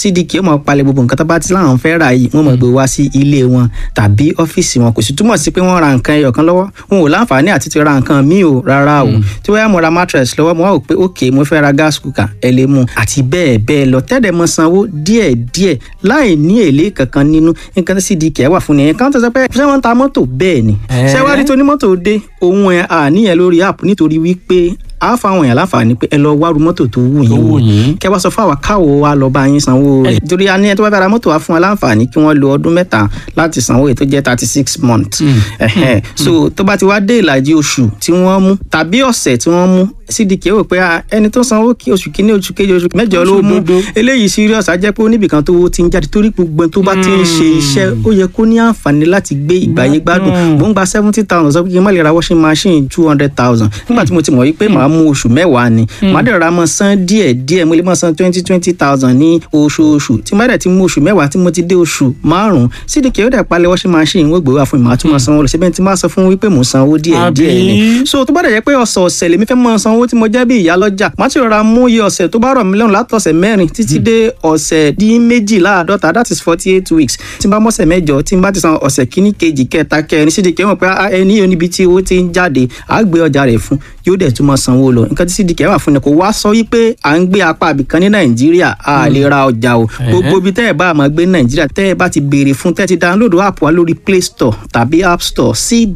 cdk ó mọ̀ palẹ̀ gbogbo nǹkan tó bá ti láwọn fẹ́ rà yìí wọ́n mọ̀ gbé wá sí ilé wọn tàbí ọ́fíìsì wọn kò sì túmọ̀ sí pé wọ́n ra nǹkan ẹyọ kan lọ́wọ́ wọn ò láǹfààní àti ti ra nǹkan míì o rárá o tí wọ́n yá mo ra mattress lọ́wọ́ mo wá wò pé ok mo fẹ́ ra gas cooker ẹ lè mú àti bẹ́ẹ̀ bẹ́ẹ̀ lọ tẹ́lẹ̀ mọ sanwó díẹ̀ díẹ̀ láì ní èlé kankan nínú nǹkan tí cdk wà fún nìyẹn káwọn tó sọ pé ṣé wọ́n ń ta mọ́tò bẹ́ẹ̀ ni ṣé wàá rí tó ní mọ́tò dé òun ẹ̀ àníyàn lórí app nítorí wípé a fa àwọn èèyàn láǹfààní pé ẹ lọ wárú mọ́tò tó wù yín wò kẹ wá sọ fún àwa káwo wa lọ bá yín sanwó rẹ̀ torí a ní ẹ tó bá fẹ́ ra mọ́tò wa fún wa láǹfààní kí wọ́n lo ọdún mẹ́ta láti sanwó èyí tó jẹ́ thirty six months ẹ̀hẹ́n so tó bá ti wá dé ìlàjì oṣù tí wọ́n mú tàbí ọ̀sẹ̀ tí wọ́n mú cdk rò pé ẹni tó sanwó kí oṣù kínní oṣù kejì oṣù mẹ́jọ ló mú eléyìí serious á jẹ́ pé oníbìkan tó ti ń jáde torí gbogbo tó bá ti ń ṣe iṣẹ́ ó yẹ kó ní àǹfààní láti gbé ìgbàyé gbádùn mò ń gba seventy thousand sọ pé kí n má lè ra washing machine two hundred thousand nígbà tí mo ti mọ̀ wípé màá mú oṣù mẹ́wàá ni màá dẹ̀ ra mọ́ san díẹ̀ díẹ̀ mo lè mọ́ san twenty twenty thousand ní oṣooṣù tí má dẹ̀ ti mú oṣù mẹ́wàá tí mo ti dé oṣù márùn-ún cdk ó dẹ̀ palẹ̀ washing machine wọ́n gbé wá fún mi màá tún mọ́ sanwó lọ síbẹ̀ tí má sọ fún wípé mò ń sanwó díẹ̀ díẹ̀ ni so tó bá dẹ̀ jẹ́ pé ọ̀sọ̀ọ̀sẹ̀ lèmi fẹ́ mọ́ sanwó tí mo jẹ́ bí ìyá lọ́jà má ti rọra mú iye ọ̀sẹ̀ tó bá rọ̀ mí lọ́rùn látọ̀sẹ̀ mẹ́rin títí dé ọ̀sẹ̀ dín méjìláàdọ́ta that is forty eight weeks tí n bá mọ́sẹ̀ mẹ́jọ tí n bá ti san ọ̀sẹ̀ kíní kejì kẹta kẹrin cdk mọ̀ pé ẹni yóò níbi tí owó ti ń jáde àá gbé ọjà rẹ̀ fún yóò dẹ̀ tún mọ́ sanwó lọ nǹkan tí cdk wà fún ni kò wá sọ wípé à ń gbé apá àbìkan ní nàìjíríà a lè ra ọjà o gbogbo ibi tẹ́ ẹ̀ bá máa gbé ní nàìjíríà tẹ́ ẹ̀ bá ti béèrè fún tẹ́ ẹ ti download app wa lórí play store tàbí app store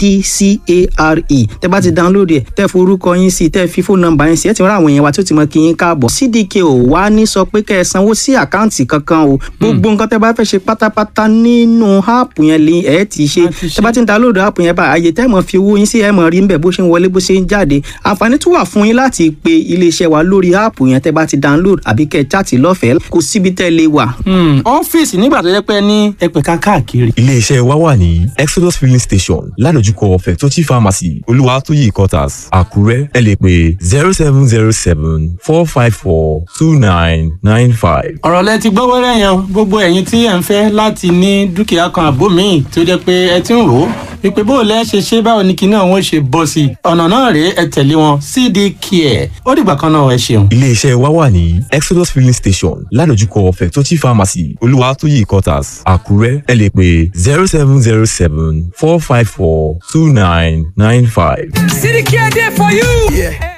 cdcare tẹ́ bá ti download ẹ̀ tẹ́ forúkọ yín sí tẹ́ fi fóònù nọ́mbà yín sí ẹ̀ ti rán àwọn èèyàn wa tí ó ti mọ kí yín káàbọ̀ cdk ò wá ní sọ pé kẹ́ ẹ sanwó sí àkáǹtì kankan o gbogbo nǹkan tẹ́ bá fẹ́ ṣe pátápátá nínú app yẹn lè ẹ̀ ti ṣe tẹ́ bá ti download app yẹn bá àyè tẹ́ mọ̀ fi owó yín sí ẹ̀ mọ̀ rí ń bẹ̀ bó ṣe ń wọlé bó ṣe ń jáde àǹfààní tún wà fún yín láti pe iléeṣẹ́ wa lórí áàpù yẹn tẹ́ bá ti download àbí kẹ́ ẹ chaàtì lọ́fẹ̀ẹ́ kò síbi tẹ́ lè wà. ọ́fíìsì nígbà tó yẹ pé ní ẹgbẹ̀ka káàkiri. iléeṣẹ́ wa wà ní exodus filling station ládojúkọ fẹ̀tọ́tì pharmacy olúwatóyè quarters àkúrẹ́ ẹ lè pè zero seven zero seven four five four two nine nine five. ọ̀rọ̀ lẹ ti gbọ́ wẹ́rẹ́ yẹn gbogbo ẹ̀yin tí ẹ̀ ń fẹ́ láti ní dúkìá kan àbó míì tó jẹ́ pé ẹ ti ń rò ó wípé bó o lẹ́ ṣe ṣe báwo ni kinní àwọn ṣe bọ́ sí i ọ̀nà náà rèé ẹ tẹ̀lé wọn cd care ó dìgbà kan náà ẹ ṣeun. iléeṣẹ́ wa wà ní exodus filling station ládojúkọ fẹ̀tọ́tì pharmacy olúwatóyè quarters àkúrẹ́ ẹ lè pè zero seven zero seven four five four two nine nine five. cd care dey for you. Yeah.